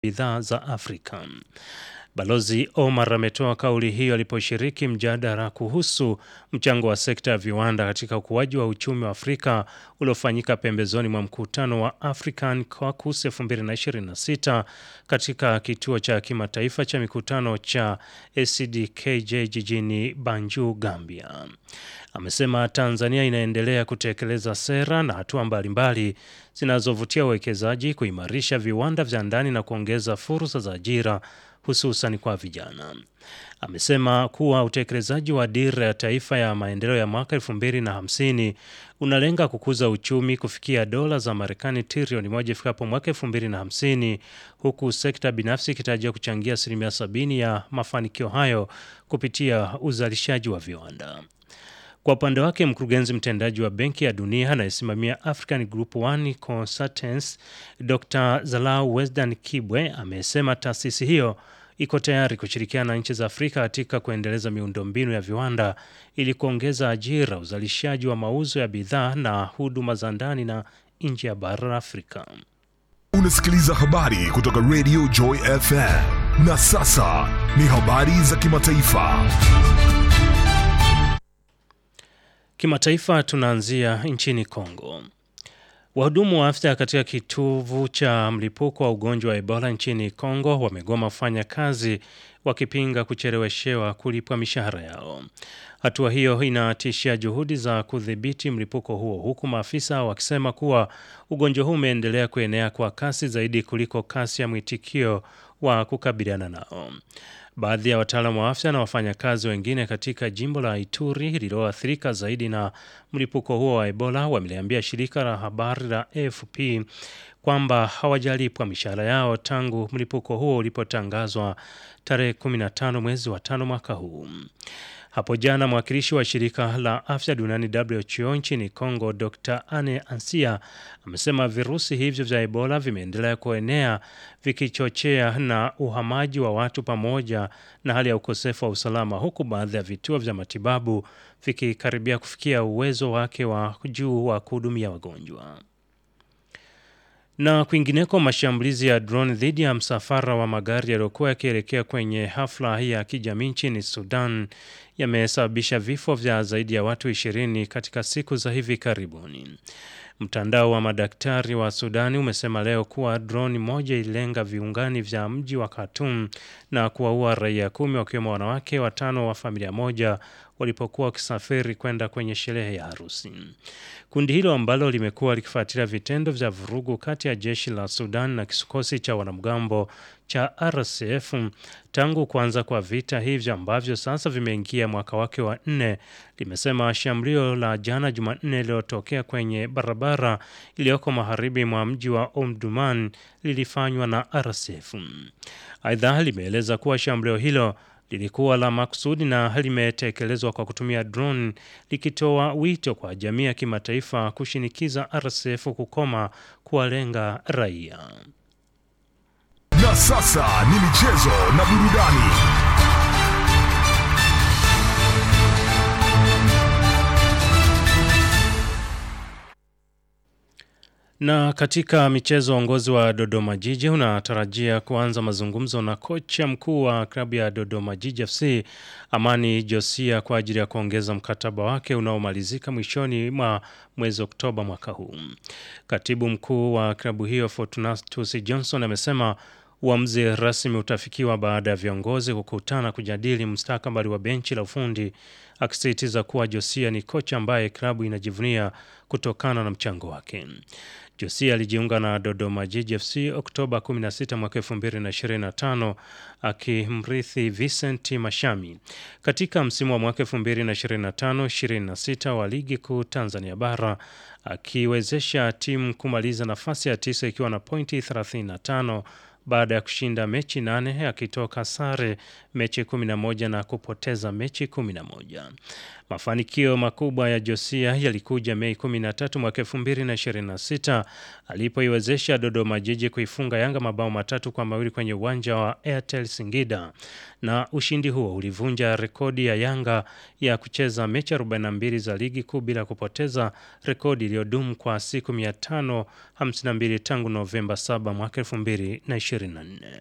bidhaa za Afrika. Balozi Omar ametoa kauli hiyo aliposhiriki mjadala kuhusu mchango wa sekta ya viwanda katika ukuaji wa uchumi wa Afrika uliofanyika pembezoni mwa mkutano wa African Caucus 2026 katika kituo cha kimataifa cha mikutano cha ACDKJ jijini Banjul, Gambia. Amesema Tanzania inaendelea kutekeleza sera na hatua mbalimbali zinazovutia wawekezaji, kuimarisha viwanda vya ndani na kuongeza fursa za ajira hususan kwa vijana. Amesema kuwa utekelezaji wa dira ya taifa ya maendeleo ya mwaka 2050 unalenga kukuza uchumi kufikia dola za Marekani trilioni moja ifikapo mwaka 2050 huku sekta binafsi ikitarajia kuchangia asilimia sabini ya mafanikio hayo kupitia uzalishaji wa viwanda. Kwa upande wake mkurugenzi mtendaji wa Benki ya Dunia anayesimamia African Group One Consultants Dr. Zalau Wesdan Kibwe amesema taasisi hiyo iko tayari kushirikiana na nchi za Afrika katika kuendeleza miundombinu ya viwanda ili kuongeza ajira, uzalishaji wa mauzo ya bidhaa na huduma za ndani na nje ya bara la Afrika. Unasikiliza habari kutoka Radio Joy FM. Na sasa ni habari za kimataifa. Kimataifa tunaanzia nchini Kongo. Wahudumu wa afya katika kitovu cha mlipuko wa ugonjwa wa Ebola nchini Kongo wamegoma kufanya kazi wakipinga kucheleweshewa kulipwa mishahara yao. Hatua hiyo inatishia juhudi za kudhibiti mlipuko huo huku maafisa wakisema kuwa ugonjwa huu umeendelea kuenea kwa kasi zaidi kuliko kasi ya mwitikio wa kukabiliana nao. Baadhi ya wataalamu wa afya na wafanyakazi wengine katika jimbo la Ituri lililoathirika zaidi na mlipuko huo wa Ebola wameliambia shirika la habari la AFP kwamba hawajalipwa mishahara yao tangu mlipuko huo ulipotangazwa tarehe 15 mwezi wa tano mwaka huu. Hapo jana mwakilishi wa shirika la afya duniani WHO nchini Congo, Dr Anne Ansia amesema virusi hivyo vya Ebola vimeendelea kuenea vikichochea na uhamaji wa watu pamoja na hali ya ukosefu wa usalama, huku baadhi ya vituo vya matibabu vikikaribia kufikia uwezo wake wa juu wa kuhudumia wagonjwa. Na kwingineko, mashambulizi ya drone dhidi ya msafara wa magari yaliyokuwa yakielekea kwenye hafla hii ya kijamii nchini Sudan yamesababisha vifo vya zaidi ya watu ishirini katika siku za hivi karibuni. Mtandao wa madaktari wa Sudani umesema leo kuwa droni moja ililenga viungani vya mji wa Khartoum na kuwaua raia kumi wakiwemo wanawake watano wa familia moja walipokuwa wakisafiri kwenda kwenye sherehe ya harusi. Kundi hilo ambalo limekuwa likifuatilia vitendo vya vurugu kati ya jeshi la Sudan na kikosi cha wanamgambo cha RSF tangu kuanza kwa vita hivyo ambavyo sasa vimeingia mwaka wake wa nne, limesema shambulio la jana Jumanne lililotokea kwenye barabara iliyoko magharibi mwa mji wa Omdurman lilifanywa na RSF. Aidha, limeeleza kuwa shambulio hilo lilikuwa la makusudi na limetekelezwa kwa kutumia drone, likitoa wito kwa jamii ya kimataifa kushinikiza RSF kukoma kuwalenga raia. Na sasa ni michezo na burudani. Na katika michezo, uongozi wa Dodoma Jiji unatarajia kuanza mazungumzo na kocha mkuu wa klabu ya Dodoma Jiji FC Amani Josia kwa ajili ya kuongeza mkataba wake unaomalizika mwishoni mwa mwezi Oktoba mwaka huu. Katibu mkuu wa klabu hiyo Fortunatus Johnson amesema uamuzi rasmi utafikiwa baada ya viongozi kukutana kujadili mustakabali wa benchi la ufundi, akisisitiza kuwa Josia ni kocha ambaye klabu inajivunia kutokana na mchango wake. Josia alijiunga na Dodoma Jiji FC Oktoba 16 mwaka 2025 akimrithi Vincent Mashami katika msimu wa mwaka 2025-26 wa ligi kuu Tanzania bara akiwezesha timu kumaliza nafasi ya tisa ikiwa na pointi 35 baada ya kushinda mechi nane akitoka sare mechi 11 na kupoteza mechi 11. Mafanikio makubwa ya Josia yalikuja Mei 13 mwaka 2026 alipoiwezesha Dodoma Jiji kuifunga Yanga mabao matatu kwa mawili kwenye uwanja wa Airtel Singida, na ushindi huo ulivunja rekodi ya Yanga ya kucheza mechi 42 za ligi kuu bila kupoteza, rekodi iliyodumu kwa siku 552 tangu Novemba 7 mwaka 2020. 2024.